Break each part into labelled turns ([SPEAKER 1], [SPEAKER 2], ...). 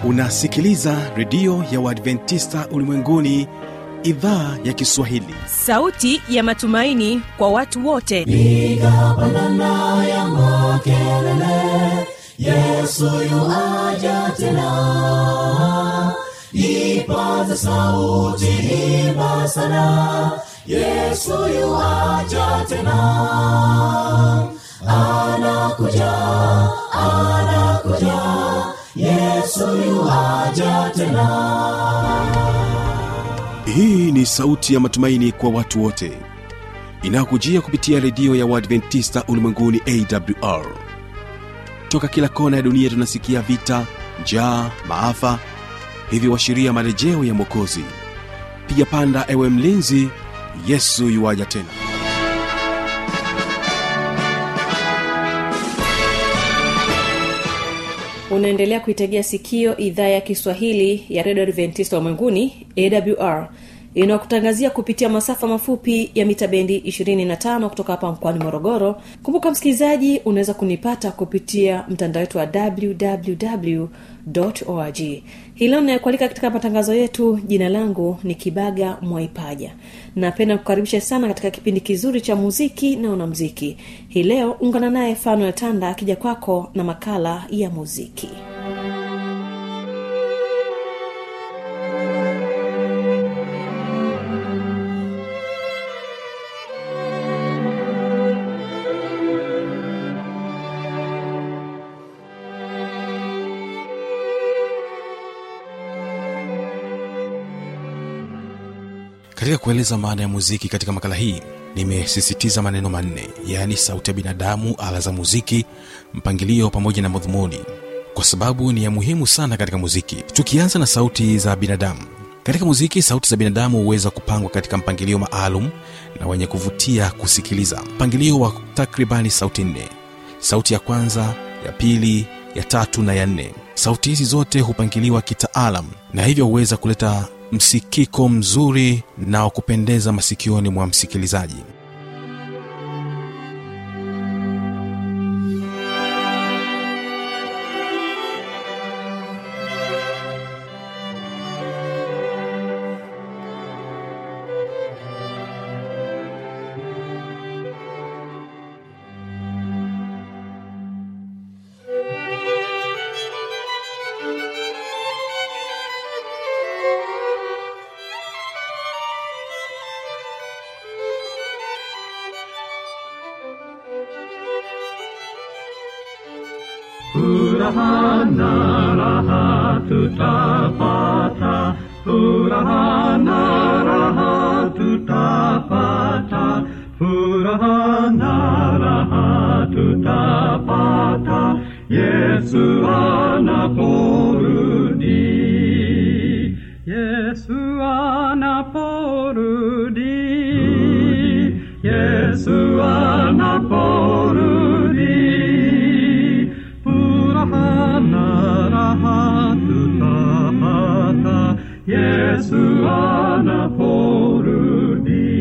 [SPEAKER 1] unasikiliza redio ya uadventista ulimwenguni idhaa ya kiswahili
[SPEAKER 2] sauti ya matumaini kwa watu wote
[SPEAKER 3] piga pandana ya makelele yesu yuaja tena ipaza sauti imba sana yesu yuaja tena anakuja anakuja yesu yuaja tena
[SPEAKER 1] hii ni sauti ya matumaini kwa watu wote inayokujia kupitia redio ya uadventista ulimwenguni awr toka kila kona ya dunia tunasikia vita njaa maafa hivyo washiria marejeo ya mwokozi piga panda ewe mlinzi yesu yuwaja tena
[SPEAKER 2] unaendelea kuitegea sikio idhaa ya kiswahili ya redio adventista ulimwenguni awr inayokutangazia kupitia masafa mafupi ya mita bendi 25 kutoka hapa mkoani morogoro kumbuka msikilizaji unaweza kunipata kupitia mtandao wetu wa www org hii leo inayokualika katika matangazo yetu jina langu ni kibaga mwaipaja napenda kukaribisha sana katika kipindi kizuri cha muziki na unamziki hii leo ungana naye fanuel tanda akija kwako na makala ya muziki
[SPEAKER 1] katika kueleza maana ya muziki katika makala hii nimesisitiza maneno manne yaani sauti ya binadamu ala za muziki mpangilio pamoja na madhumuni kwa sababu ni ya muhimu sana katika muziki tukianza na sauti za binadamu katika muziki sauti za binadamu huweza kupangwa katika mpangilio maalum na wenye kuvutia kusikiliza mpangilio wa takribani sauti nne sauti ya kwanza ya pili ya tatu na ya nne sauti hizi zote hupangiliwa kitaalam na hivyo huweza kuleta msikiko mzuri na wa kupendeza masikioni mwa msikilizaji
[SPEAKER 4] Furaha na raha tutapata, furaha na raha tutapata, furaha na raha tutapata, Yesu anaporudi. Yesu anaporudi. Yesu anaporudi. Furaha na raha tutapata, Yesu anaporudi.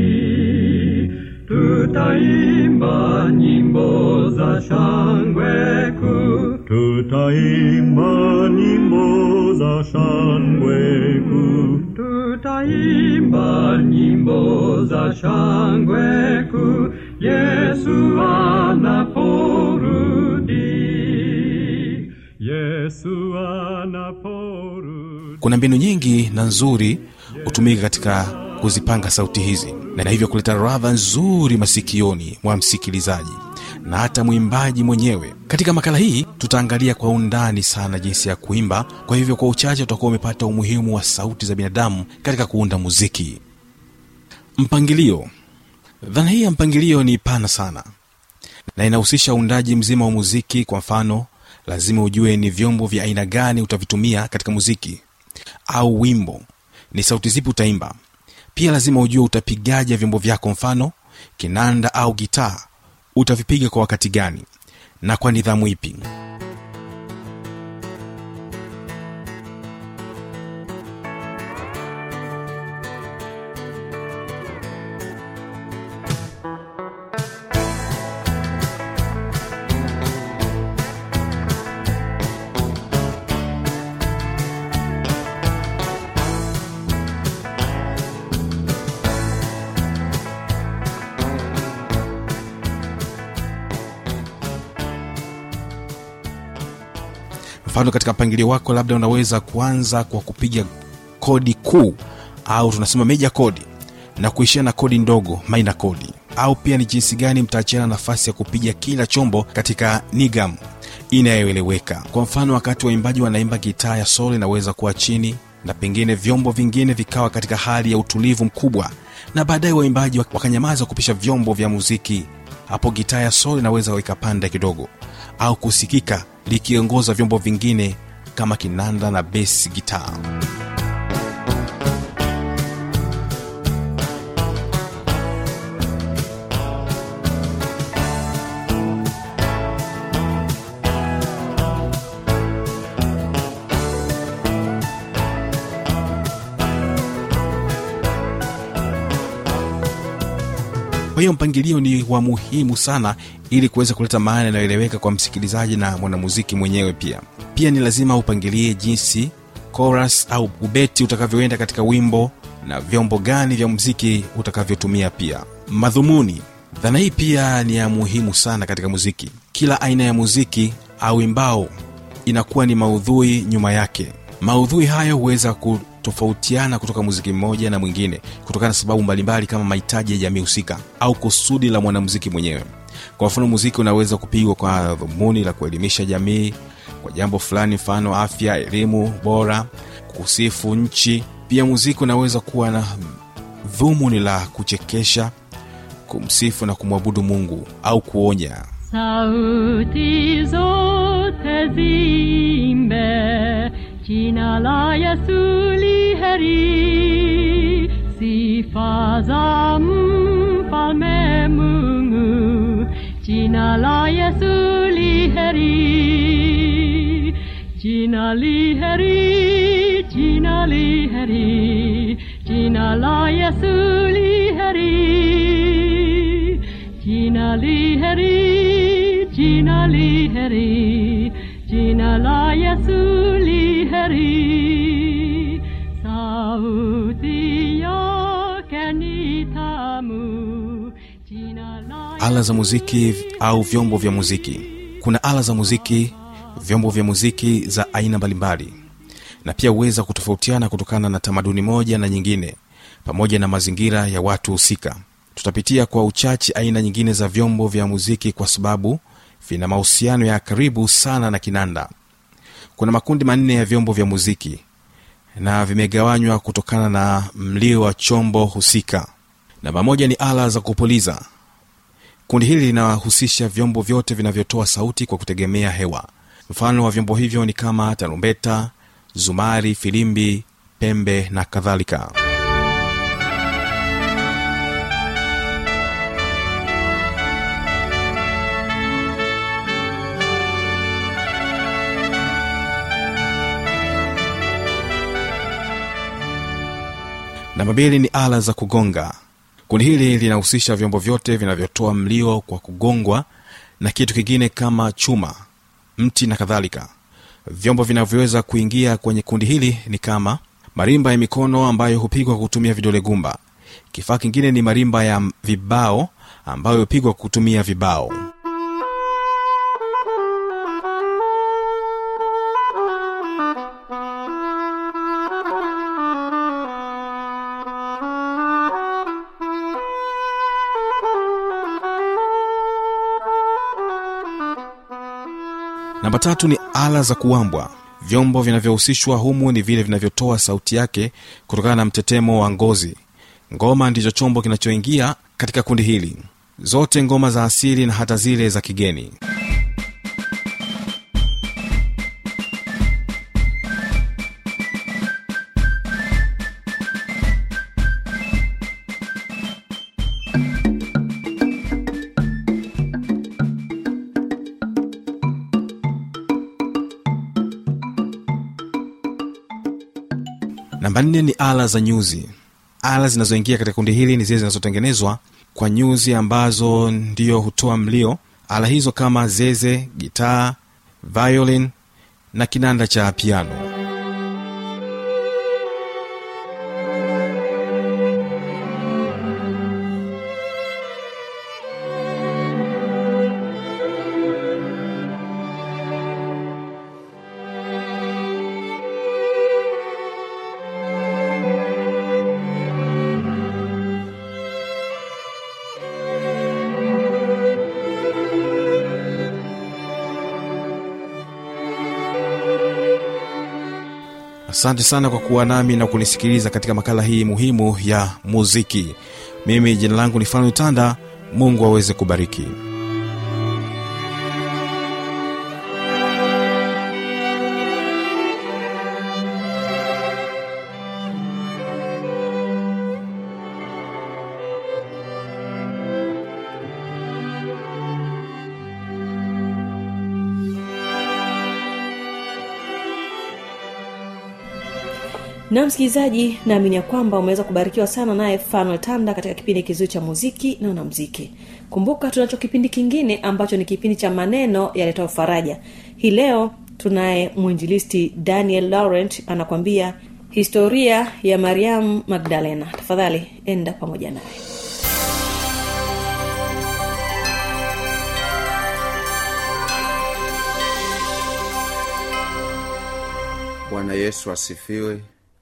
[SPEAKER 4] Tutaimba nyimbo za shangwe kuu, tutaimba nyimbo za shangwe kuu, tutaimba nyimbo za shangwe kuu, Yesu anaporudi. Yesu anaporudi.
[SPEAKER 1] kuna mbinu nyingi na nzuri hutumika katika kuzipanga sauti hizi na hivyo kuleta radha nzuri masikioni mwa msikilizaji na hata mwimbaji mwenyewe katika makala hii tutaangalia kwa undani sana jinsi ya kuimba kwa hivyo kwa uchache utakuwa umepata umuhimu wa sauti za binadamu katika kuunda muziki mpangilio dhana hii ya mpangilio ni pana sana na inahusisha uundaji mzima wa muziki kwa mfano lazima ujue ni vyombo vya aina gani utavitumia katika muziki au wimbo ni sauti zipi utaimba pia lazima ujue utapigaja vyombo vyako mfano kinanda au gitaa utavipiga kwa wakati gani na kwa nidhamu ipi mfano katika mpangilio wako labda unaweza kuanza kwa kupiga kodi kuu au tunasema meja kodi na kuishia na kodi ndogo maina kodi au pia ni jinsi gani mtaachiana nafasi ya kupiga kila chombo katika nigam inayoeleweka kwa mfano wakati waimbaji wanaimba gitaa ya solo inaweza kuwa chini na pengine vyombo vingine vikawa katika hali ya utulivu mkubwa na baadaye waimbaji wakanyamaza kupisha vyombo vya muziki hapo gitaa ya solo inaweza ikapanda kidogo au kusikika likiongoza vyombo vingine kama kinanda na besi gitaa kwa hiyo mpangilio ni wa muhimu sana ili kuweza kuleta maana inayoeleweka kwa msikilizaji na mwanamuziki mwenyewe pia pia ni lazima upangilie jinsi chorus au ubeti utakavyoenda katika wimbo na vyombo gani vya muziki utakavyotumia pia madhumuni dhana hii pia ni ya muhimu sana katika muziki kila aina ya muziki au imbao inakuwa ni maudhui nyuma yake maudhui hayo huweza kutofautiana kutoka muziki mmoja na mwingine kutokana na sababu mbalimbali kama mahitaji ya jamii husika au kusudi la mwanamuziki mwenyewe kwa mfano muziki unaweza kupigwa kwa dhumuni la kuelimisha jamii kwa jambo fulani mfano afya elimu bora kusifu nchi pia muziki unaweza kuwa na dhumuni la kuchekesha kumsifu na kumwabudu mungu au kuonya
[SPEAKER 5] sauti zote zimbe jina la Yesu li heri sifa za mfalme Mungu jina la Yesu li heri jina li heri jina li heri jina la Yesu li heri jina li heri jina li heri jina la Yesu li heri sauti yake ni tamu jina la
[SPEAKER 1] ala za muziki au vyombo vya muziki kuna ala za muziki vyombo vya muziki za aina mbalimbali na pia huweza kutofautiana kutokana na tamaduni moja na nyingine pamoja na mazingira ya watu husika tutapitia kwa uchache aina nyingine za vyombo vya muziki kwa sababu vina mahusiano ya karibu sana na kinanda kuna makundi manne ya vyombo vya muziki na vimegawanywa kutokana na mlio wa chombo husika namba moja ni ala za kupuliza kundi hili linahusisha vyombo vyote vinavyotoa sauti kwa kutegemea hewa mfano wa vyombo hivyo ni kama tarumbeta zumari filimbi pembe na kadhalika namba mbili ni ala za kugonga kundi hili linahusisha vyombo vyote vinavyotoa mlio kwa kugongwa na kitu kingine kama chuma mti na kadhalika vyombo vinavyoweza kuingia kwenye kundi hili ni kama marimba ya mikono ambayo hupigwa kwa kutumia vidole gumba kifaa kingine ni marimba ya vibao ambayo hupigwa kwa kutumia vibao namba tatu ni ala za kuambwa vyombo vinavyohusishwa humu ni vile vinavyotoa sauti yake kutokana na mtetemo wa ngozi ngoma ndicho chombo kinachoingia katika kundi hili zote ngoma za asili na hata zile za kigeni namba nne ni ala za nyuzi ala zinazoingia katika kundi hili ni zile zinazotengenezwa kwa nyuzi ambazo ndiyo hutoa mlio ala hizo kama zeze gitaa violin na kinanda cha piano asante sana kwa kuwa nami na kunisikiliza katika makala hii muhimu ya muziki mimi jina langu ni fano tanda mungu aweze kubariki
[SPEAKER 2] na msikilizaji naamini ya kwamba umeweza kubarikiwa sana naye fanuel tanda katika kipindi kizuri cha muziki na wanamziki kumbuka tunacho kipindi kingine ambacho ni kipindi cha maneno yaletao faraja hii leo tunaye mwinjilisti daniel laurent anakwambia historia ya mariamu magdalena tafadhali enda pamoja naye
[SPEAKER 6] bwana yesu asifiwe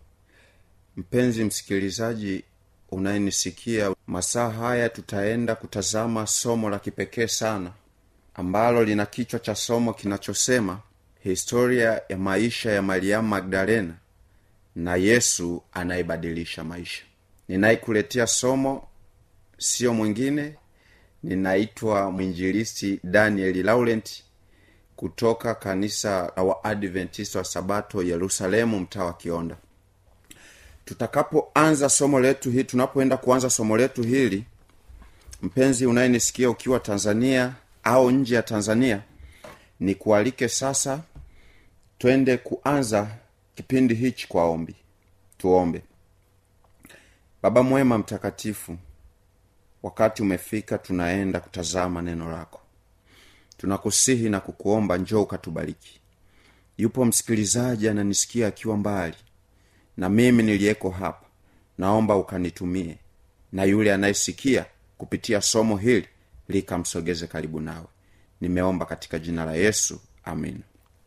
[SPEAKER 6] mpenzi msikilizaji unayenisikia masaa haya tutaenda kutazama somo la kipekee sana ambalo lina kichwa cha somo kinachosema historia ya maisha ya mariamu magdalena na yesu anayebadilisha maisha ninayekuletea somo siyo mwingine ninaitwa mwinjilisti danieli laurent kutoka kanisa la waadventista wa sabato yerusalemu mtaa wa kionda tutakapoanza somo letu hili tunapoenda kuanza somo letu hili mpenzi unayenisikia ukiwa tanzania au nje ya tanzania ni kualike sasa twende kuanza kipindi hichi kwa ombi tuombe baba mwema mtakatifu wakati umefika tunaenda kutazama neno lako tunakusihi na kukuomba njoo ukatubariki yupo msikilizaji ananisikia akiwa mbali na mimi niliyeko hapa naomba ukanitumie na yule anayesikia kupitia somo hili likamsogeze karibu nawe nimeomba katika jina la yesu amin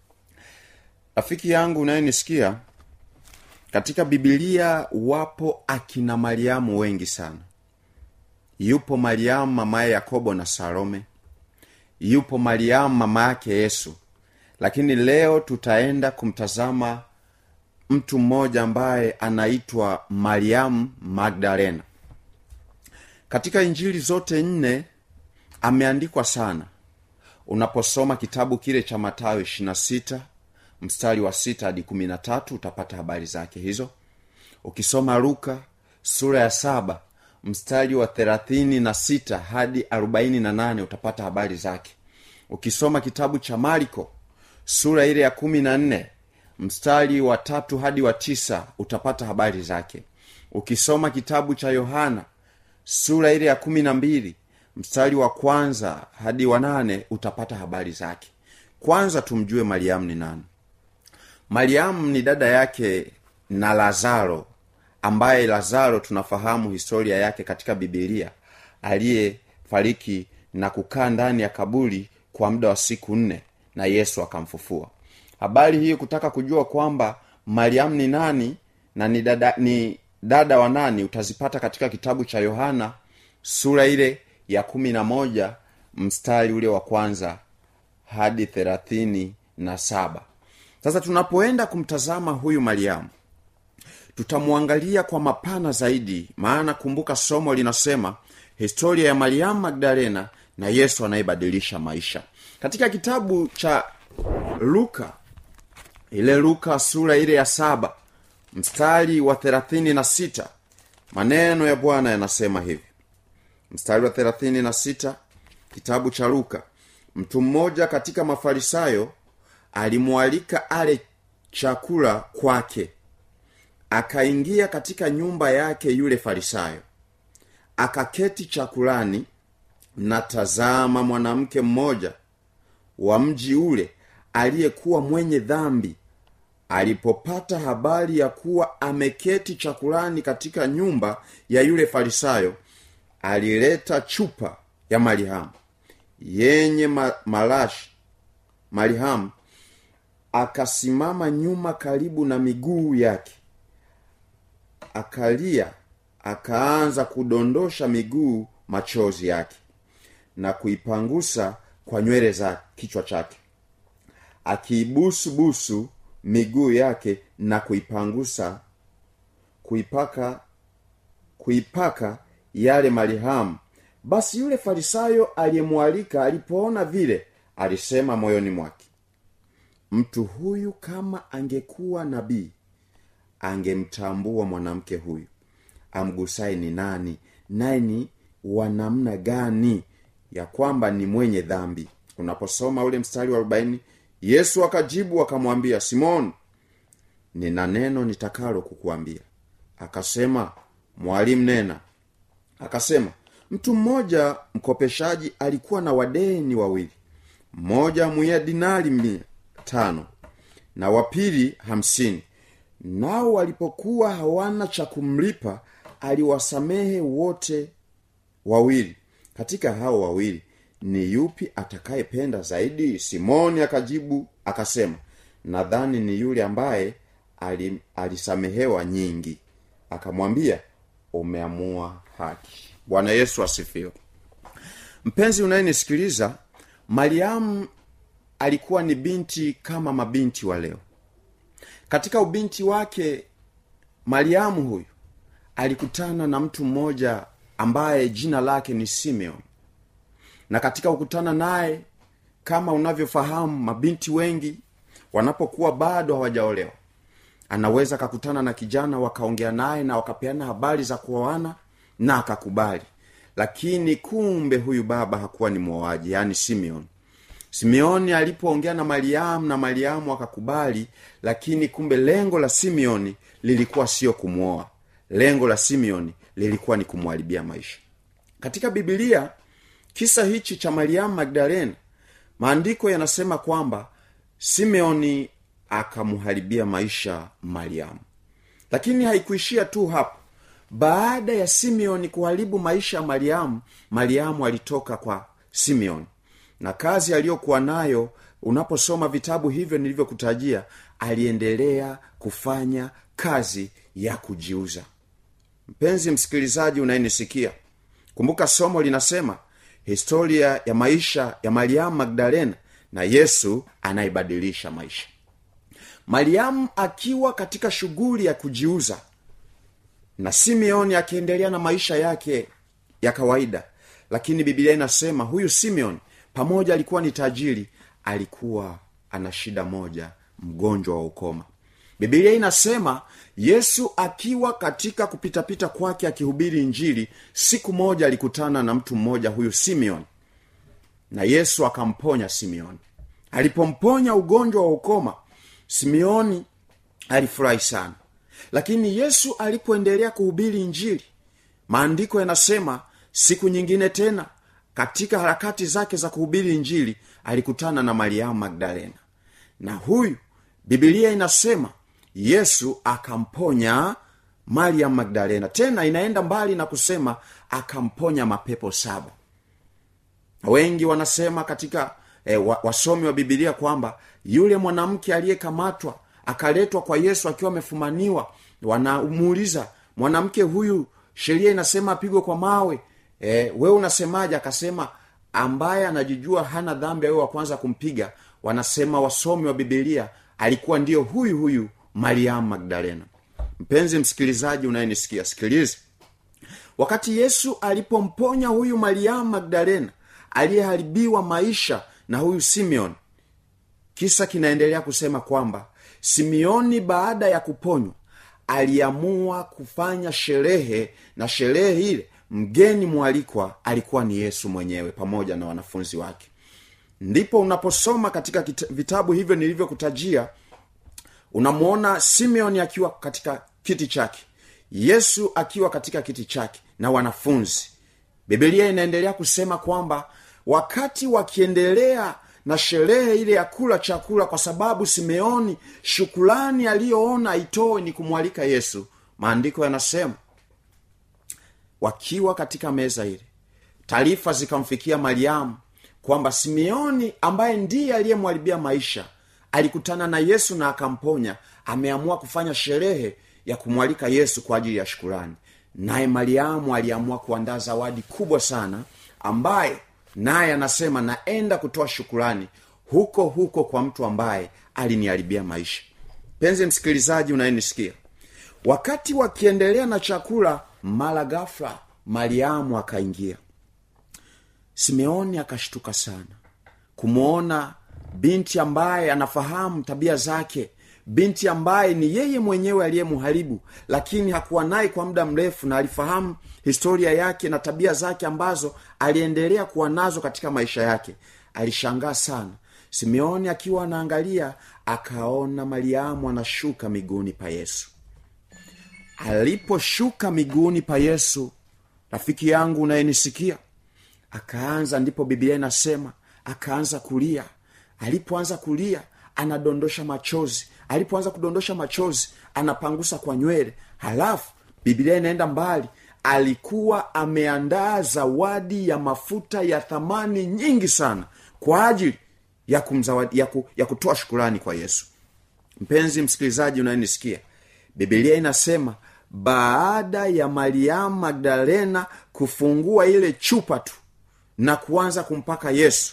[SPEAKER 6] rafiki yangu unayenisikia katika bibilia wapo akina mariamu wengi sana yupo mariamu mamaye yakobo na salome yupo mariamu mama yake yesu lakini leo tutaenda kumtazama mtu mmoja ambaye anaitwa mariamu magdalena katika injili zote nne ameandikwa sana unaposoma kitabu kile cha matayo ishirina sita mstari wa sita hadi kumi na tatu utapata habari zake hizo ukisoma luka sura ya saba mstari wa thelathini na sita hadi arobaini na nane utapata habari zake ukisoma kitabu cha mariko sura ile ya kumi na nne mstari wa tatu hadi wa tisa utapata habari zake ukisoma kitabu cha yohana sura ile ya kumi na mbili mstari wa kwanza hadi wa nane utapata habari zake kwanza tumjue mariamu ni nani mariamu ni dada yake na lazaro ambaye lazaro tunafahamu historia yake katika bibilia aliyefariki na kukaa ndani ya kaburi kwa muda wa siku nne na yesu akamfufua habari hii kutaka kujua kwamba mariamu ni nani na ni dada, ni dada wa nani utazipata katika kitabu cha yohana sura ile ya kumi na moja mstari ule wa kwanza hadi thelathini na saba sasa tunapoenda kumtazama huyu mariamu tutamwangalia kwa mapana zaidi maana kumbuka somo linasema historia ya mariamu magdalena na yesu anayebadilisha maisha katika kitabu cha luka ile luka sura ile ya saba mstari wa thelathini na sita maneno ya bwana yanasema hivi mstari wa thelathini na sita kitabu cha luka mtu mmoja katika mafarisayo alimwalika ale chakula kwake akaingia katika nyumba yake yule farisayo akaketi chakulani na tazama mwanamke mmoja wa mji ule aliyekuwa mwenye dhambi alipopata habari ya kuwa ameketi chakulani katika nyumba ya yule farisayo alileta chupa ya marihamu yenye ma, malashi marihamu akasimama nyuma karibu na miguu yake akalia akaanza kudondosha miguu machozi yake na kuipangusa kwa nywele za kichwa chake akiibusu busu miguu yake na kuipangusa kuipaka kuipaka yale malihamu basi yule farisayo aliyemwalika alipoona vile alisema moyoni mwake mtu huyu kama angekuwa nabii angemtambua mwanamke huyu amgusaye ni nani naye ni wa namna gani ya kwamba ni mwenye dhambi unaposoma ule mstari wa arobaini yesu akajibu akamwambia simoni nina neno nitakalo kukuambia akasema mwalimu nena akasema mtu mmoja mkopeshaji alikuwa na wadeni wawili mmoja mwiya dinari mia tano na wapili hamsini nao walipokuwa hawana cha kumlipa aliwasamehe wote wawili katika hao wawili ni yupi atakayependa zaidi simoni akajibu akasema nadhani ni yule ambaye ali, alisamehewa nyingi akamwambia umeamua haki bwana yesu asifiwe mpenzi unayenisikiliza mariamu alikuwa ni binti kama mabinti wa leo katika ubinti wake mariamu huyu alikutana na mtu mmoja ambaye jina lake ni simeon na katika kukutana naye kama unavyofahamu mabinti wengi wanapokuwa bado hawajaolewa anaweza akakutana na kijana wakaongea naye na wakapeana habari za kuoana na akakubali lakini kumbe huyu baba hakuwa ni mwoaji yaani simeon simeoni alipoongea na mariamu na mariamu akakubali lakini kumbe lengo la simeoni lilikuwa sio kumwoa lengo la simeoni lilikuwa ni kumwharibia maisha katika bibilia kisa hichi cha mariamu magdalena maandiko yanasema kwamba simeoni akamharibia maisha mariamu lakini haikuishia tu hapo baada ya simeoni kuharibu maisha ya mariamu mariamu alitoka kwa simeoni na kazi aliyokuwa nayo unaposoma vitabu hivyo nilivyokutajia aliendelea kufanya kazi ya kujiuza mpenzi msikilizaji unayenisikia kumbuka somo linasema historia ya maisha ya mariamu magdalena na yesu anayebadilisha maisha mariamu akiwa katika shughuli ya kujiuza na simeoni akiendelea na maisha yake ya kawaida lakini bibilia inasema huyu simeoni pamoja alikuwa ni tajiri alikuwa ana shida moja mgonjwa wa ukoma bibilia inasema yesu akiwa katika kupitapita kwake akihubiri injili siku moja alikutana na mtu mmoja huyu simeoni na yesu akamponya simeoni alipomponya ugonjwa wa ukoma simeoni alifurahi sana lakini yesu alipoendelea kuhubiri injili maandiko yanasema siku nyingine tena katika harakati zake za kuhubiri injili alikutana na mariamu magdalena na huyu bibilia inasema yesu akamponya mariamu magdalena tena inaenda mbali na kusema akamponya mapepo saba wengi wanasema katika e, wa, wasomi wa bibilia kwamba yule mwanamke aliyekamatwa akaletwa kwa yesu akiwa amefumaniwa wanamuuliza mwanamke huyu sheria inasema apigwe kwa mawe e, wewe unasemaje akasema ambaye anajijua hana dhambi awe wa kwanza kumpiga wanasema wasomi wa bibilia alikuwa ndiyo huyu huyu mariamu magdalena mpenzi msikilizaji unayenisikia sikiliza wakati yesu alipomponya huyu mariamu magdalena aliyeharibiwa maisha na huyu simeon kisa kinaendelea kusema kwamba simeoni baada ya kuponywa aliamua kufanya sherehe na sherehe ile mgeni mwalikwa alikuwa ni yesu mwenyewe pamoja na wanafunzi wake ndipo unaposoma katika kita, vitabu hivyo nilivyokutajia unamwona simeoni akiwa katika kiti chake yesu akiwa katika kiti chake na wanafunzi bibilia inaendelea kusema kwamba wakati wakiendelea na sherehe ile ya kula chakula kwa sababu simeoni shukulani aliyoona aitoe ni kumwalika yesu maandiko yanasema wakiwa katika meza ile taarifa zikamfikia mariamu kwamba simeoni ambaye ndiye aliyemwharibia maisha alikutana na yesu na akamponya ameamua kufanya sherehe ya kumwalika yesu kwa ajili ya shukurani naye mariamu aliamua kuandaa zawadi kubwa sana ambaye naye anasema naenda kutoa shukurani huko huko kwa mtu ambaye aliniharibia maisha penzi msikilizaji unayenisikia wakati wakiendelea na chakula mara gafla mariamu akaingia simeoni akashtuka sana kumwona binti ambaye anafahamu tabia zake binti ambaye ni yeye mwenyewe aliyemharibu lakini hakuwa naye kwa muda mrefu na alifahamu historia yake na tabia zake ambazo aliendelea kuwa nazo katika maisha yake alishangaa sana simeoni akiwa anaangalia akaona mariamu anashuka miguuni pa yesu aliposhuka miguuni pa yesu rafiki yangu unayenisikia akaanza ndipo biblia inasema akaanza kulia alipoanza kulia anadondosha machozi alipoanza kudondosha machozi anapangusa kwa nywele halafu biblia inaenda mbali alikuwa ameandaa zawadi ya mafuta ya thamani nyingi sana kwa ajili ya kumzawadi ya, ku, ya kutoa shukurani kwa yesu mpenzi msikilizaji unayenisikia bibilia inasema baada ya mariamu magdalena kufungua ile chupa tu na kuanza kumpaka yesu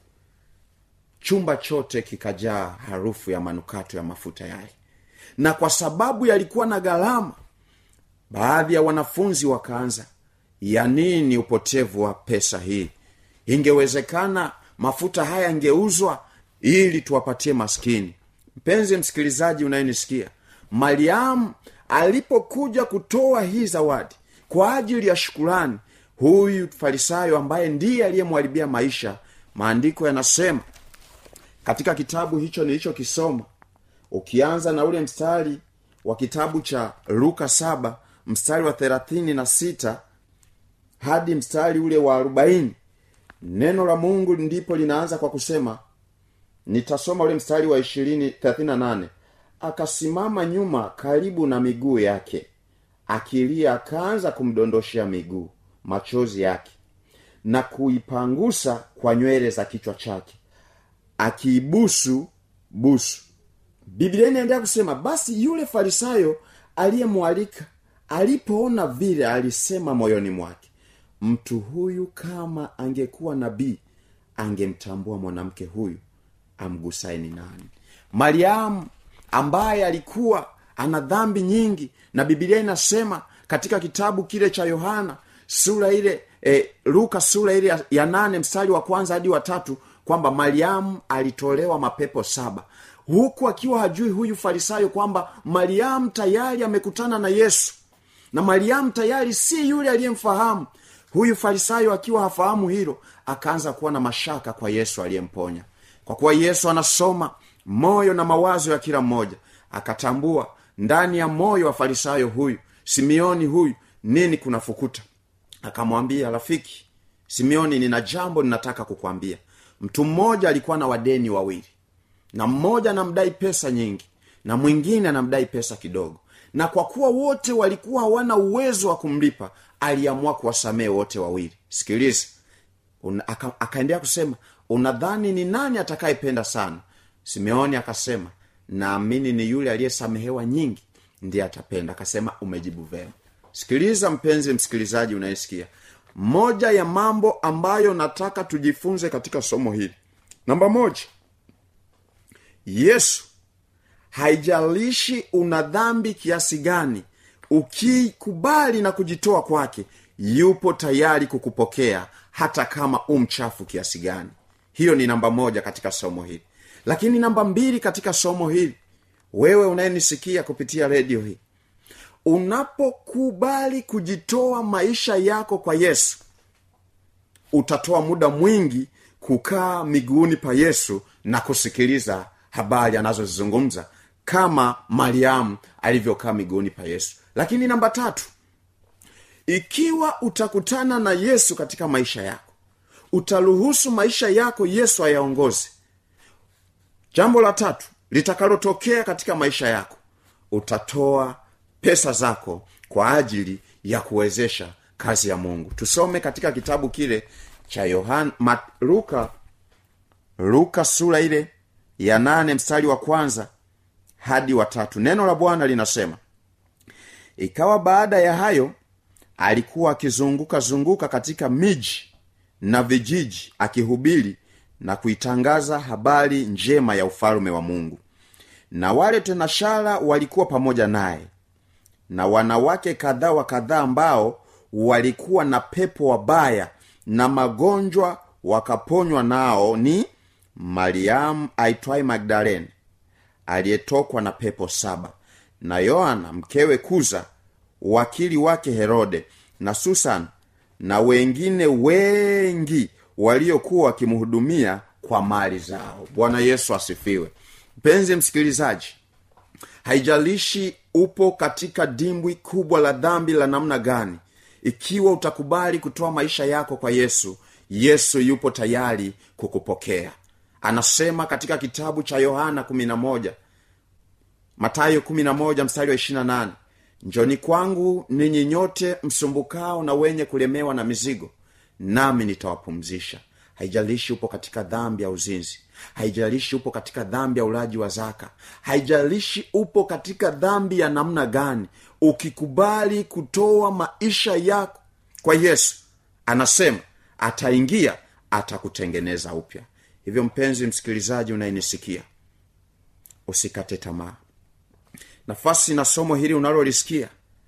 [SPEAKER 6] chumba chote kikajaa harufu ya manukato ya mafuta yale na kwa sababu yalikuwa na gharama baadhi ya wanafunzi wakaanza ya nini upotevu wa pesa hii ingewezekana mafuta haya yangeuzwa ili tuwapatie maskini mpenzi msikilizaji unayenisikia mariamu alipokuja kutoa hii zawadi kwa ajili ya shukurani huyu farisayo ambaye ndiye aliyemwharibia maisha maandiko yanasema katika kitabu hicho nilichokisoma ukianza na ule mstari wa kitabu cha luka saba mstari wa thelathini na sita hadi mstari ule wa arobaini neno la mungu ndipo linaanza kwa kusema nitasoma ule mstari wa ishirini thelathini na nane akasimama nyuma karibu na miguu yake akilia akaanza kumdondoshea miguu machozi yake na kuipangusa kwa nywele za kichwa chake akiibusu busu biblia inaendelea kusema basi yule farisayo aliyemwalika alipoona vile alisema moyoni mwake mtu huyu kama angekuwa nabii angemtambua mwanamke huyu amgusaye ni nani mariamu ambaye alikuwa ana dhambi nyingi na bibilia inasema katika kitabu kile cha yohana sura ile e, luka sura ile ya, ya nane mstari wa kwanza hadi watatu kwamba mariamu alitolewa mapepo saba huku akiwa hajui huyu farisayo kwamba mariamu tayari amekutana na yesu na mariamu tayari si yule aliyemfahamu huyu farisayo akiwa hafahamu hilo akaanza kuwa na mashaka kwa yesu aliyemponya kwa kuwa yesu anasoma moyo na mawazo ya kila mmoja akatambua ndani ya moyo wa farisayo huyu simeoni huyu nini kunafukuta akamwambia rafiki simeoni nina jambo ninataka kukwambia mtu mmoja alikuwa na wadeni wawili na mmoja anamdai pesa nyingi na mwingine anamdai pesa kidogo na kwa kuwa wote walikuwa hawana uwezo wa kumlipa aliamua kuwasamehe wote wawili sikiliza aka, akaendelea kusema unadhani ni nani atakayependa sana simeoni akasema naamini ni yule aliyesamehewa nyingi ndiye atapenda akasema umejibu vema sikiliza mpenzi msikilizaji unayesikia moja ya mambo ambayo nataka tujifunze katika somo hili namba moja yesu haijalishi una dhambi kiasi gani ukikubali na kujitoa kwake yupo tayari kukupokea hata kama umchafu kiasi gani hiyo ni namba moja katika somo hili lakini namba mbili katika somo hili wewe unayenisikia kupitia redio hii unapokubali kujitoa maisha yako kwa yesu utatoa muda mwingi kukaa miguuni pa yesu na kusikiliza habari anazozizungumza kama mariamu alivyokaa miguuni pa yesu lakini namba tatu ikiwa utakutana na yesu katika maisha yako utaruhusu maisha yako yesu ayaongoze jambo la tatu litakalotokea katika maisha yako utatoa pesa zako kwa ajili ya kuwezesha kazi ya mungu tusome katika kitabu kile cha yohana Ma, luka luka sura ile ya nane mstari wa kwanza hadi watatu neno la bwana linasema ikawa baada ya hayo alikuwa akizunguka zunguka katika miji na vijiji akihubiri na kuitangaza habari njema ya ufalume wa mungu na wale tenashara walikuwa pamoja naye na wanawake kadhaa wa kadhaa ambao walikuwa na pepo wabaya na magonjwa wakaponywa nao ni mariamu aitwaye magdalene aliyetokwa na pepo saba na yohana mkewe kuza wakili wake herode na susan na wengine wengi waliokuwa wakimhudumia kwa mali zao bwana yesu asifiwe mpenzi msikilizaji haijalishi upo katika dimbwi kubwa la dhambi la namna gani ikiwa utakubali kutoa maisha yako kwa yesu yesu yupo tayari kukupokea anasema katika kitabu cha yohana 11 matayo 11 mstari wa 28 njoni kwangu ninyi nyote msumbukao na wenye kulemewa na mizigo nami nitawapumzisha haijalishi upo katika dhambi ya uzinzi haijalishi upo katika dhambi ya ulaji wa zaka haijalishi upo katika dhambi ya namna gani ukikubali kutoa maisha yako kwa yesu anasema ataingia atakutengeneza upya hivyo mpenzi msikilizaji unayenisikia usikate tamaa nafasi na somo hili unalolisikia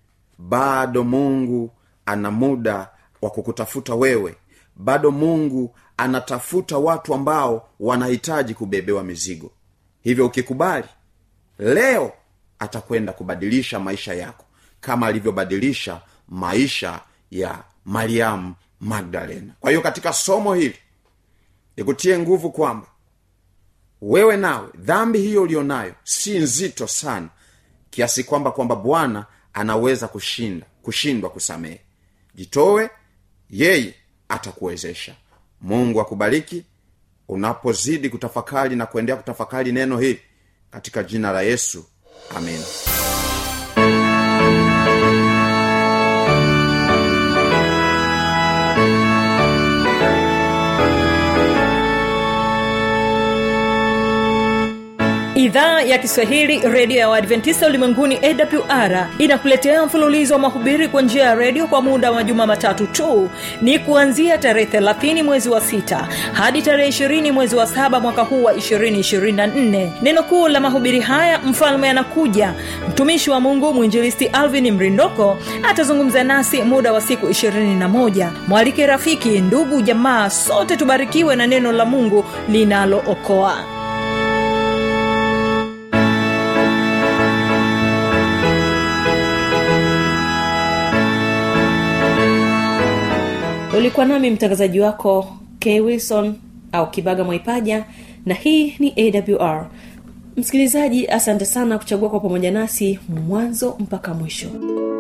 [SPEAKER 6] bado mungu ana muda wa kukutafuta wewe bado mungu anatafuta watu ambao wanahitaji kubebewa mizigo hivyo ukikubali leo atakwenda kubadilisha maisha yako kama alivyobadilisha maisha ya mariamu magdalena kwa hiyo katika somo hili nikutie nguvu kwamba wewe nawe dhambi hiyo ulionayo si nzito sana kiasi kwamba kwamba bwana anaweza kushinda kushindwa kusamehe jitowe yeye atakuwezesha mungu akubariki unapozidi kutafakari na kuendelea kutafakari neno hili katika jina la yesu amina
[SPEAKER 2] idhaa ya kiswahili redio ya waadventista ulimwenguni awr inakuletea mfululizo wa mahubiri kwa njia ya redio kwa muda wa majuma matatu tu ni kuanzia tarehe 30 mwezi wa 6 hadi tarehe 20 mwezi wa 7 mwaka huu wa 224 neno kuu la mahubiri haya mfalme anakuja mtumishi wa mungu mwinjilisti alvin mrindoko atazungumza nasi muda wa siku 21 mwalike rafiki ndugu jamaa sote tubarikiwe na neno la mungu linalookoa ulikuwa nami mtangazaji wako k wilson au kibaga mwaipaja na hii ni awr msikilizaji asante sana kuchagua kwa pamoja nasi mwanzo mpaka mwisho